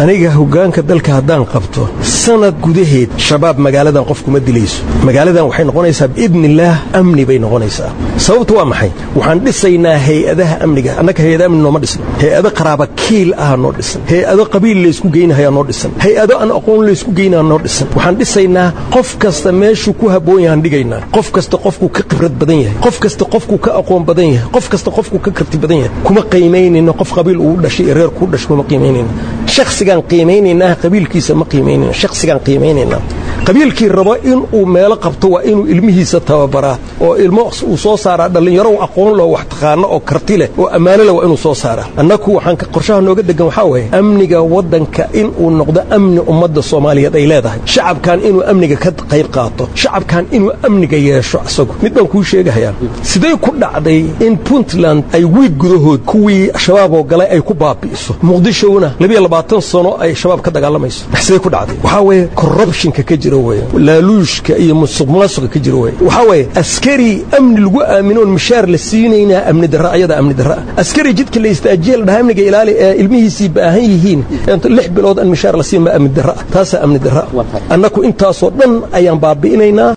aniga hoggaanka dalka haddaan qabto sanad gudaheed shabaab magaaladan qof kuma dilayso magaaladan waxay noqonaysaa biidnillaah amni bay noqonaysaa sababtu waa maxay waxaan dhisaynaa hay-adaha amniga annaga hay-ada amni nooma dhisno hay-ado qaraaba kiil ah noo dhisan hay-ado qabiil laysku geynahayaa noo dhisan hay-ado aan aqoon laysku geynaa noo dhisan waxaan dhisaynaa qof kasta meeshuu ku habboon yahaan dhigaynaa qof kasta qofkuu ka khibrad badan yahay qof kasta qofkuu ka aqoon badan yahay qof kasta qofkuu ka karti badan yahay kuma qiimaynayno qof qabiil uu dhashay iyo reer kuu dhashay kuma qiimaynayno shakhsigaan qiimaynaynaa qabiilkiisa ma qiimaynayno shakhsigaan qiimaynaynaa qabiilkii rabo inuu meelo qabto waa inuu ilmihiisa tababaraa oo ilmo uu soo saaraa dhallinyaro aqoon loo wax taqaano oo karti leh oo ammaano leh waa inuu soo saaraa annaku waxaan qorshaha nooga degan waxaa weeye amniga waddanka inuu noqdo amni ummadda soomaaliyeed ay leedahay shacabkan inuu amniga ka qayb qaato shacabkan inuu amniga yeesho isagu mid baan kuu sheegahayaa sidee ku dhacday in puntland ay wiig gudahood kuwii shabaab oo galay ay ku baabi'iso muqdishona labiyo labaatan sano ay shabaab ka dagaalamayso sidee ku dhacday waxaa weeye corruptionka ka jira weye laaluushka iyo musuq maasuqa ka jira weye waxaa weeye askari amni lagu aaminoon mishaar la siinaynaa amni darra ayada amni darra askari jidka la istaajiye la dhaha amniga ilaali ee ilmihiisii baahan yihiin lix bilood aan mishaar la siin ma amni darra taasaa amni darra annaku intaasoo dhan ayaan baabi'inaynaa